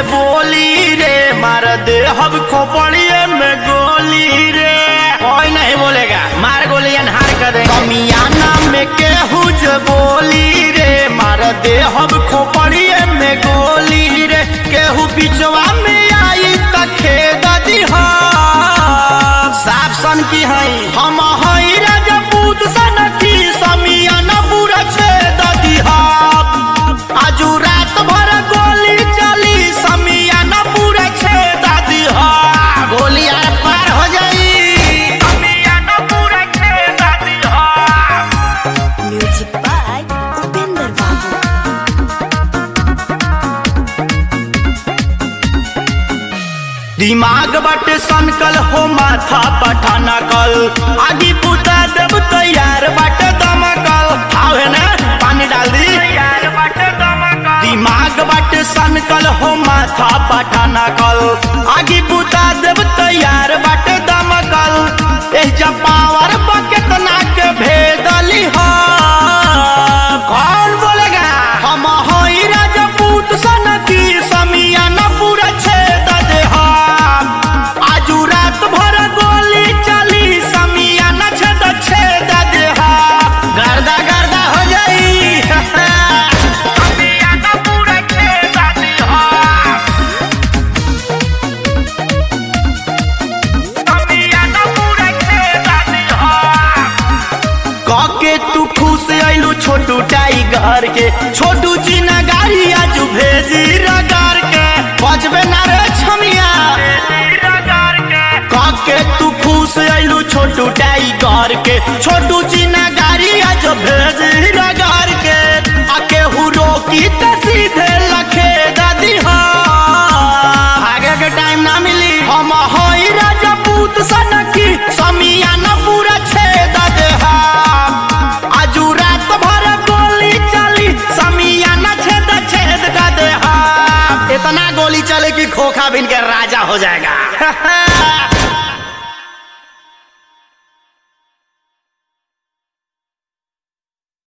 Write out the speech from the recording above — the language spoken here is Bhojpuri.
बोली रे मार दे हब खोपड़िए में गोली रे कोई नहीं बोलेगा मार गोली हार कर दे कमियाना में केहू जे बोली रे मार दे हब खोपड़िए में गोली रे केहू बिचवा में आई त खेद दिहा साफ सन की हई हम हई राजपूत सन की समियाना पूरा छेद दिहा आजू रात भर गोली चली समियाना पूरा छेद दिहा गोली आर पार हो जाई समियाना पूरा छेद दिहा Music by Upender Babu. दिमाग बाटे सनकल हो माथा पठाना कल आगी पुता देव तैयार बाटे दमकल आवे ना पानी डाल दी दिमाग बाटे सनकल हो माथा पठाना कल आगी पुता देव तैयार बाटे दमकल एह जब पावर बकेतना के भेदली हो कौन बोलेगा हम होई राजपूत सन की समियाना पूरा छेद दे हम आजू रात भर गोली चली समियाना छेद छेद दे हम गर्दा गर्दा हो जाई समियाना पूरा छेद दे हम समियाना पूरा छेद दे हम काके तू खुश आइलू छोटू टाइगर के छोटू चीना गाड़ी आज भेजी रगार के बजबे ना रे छमिया काके तू खुश आइलू छोटू टाइगर के छोटू चीना गाड़ी आज भेजी रगार के आके हु रोकी त सीधे लखे दादी हा आगे के टाइम ना मिली हम होई राजपूत सन की समियाना पूरा छेद दे हम आजू रात भर गोली चली समियाना छेद छेद कर दे हम इतना गोली चले कि खोखा बिन के राजा हो जाएगा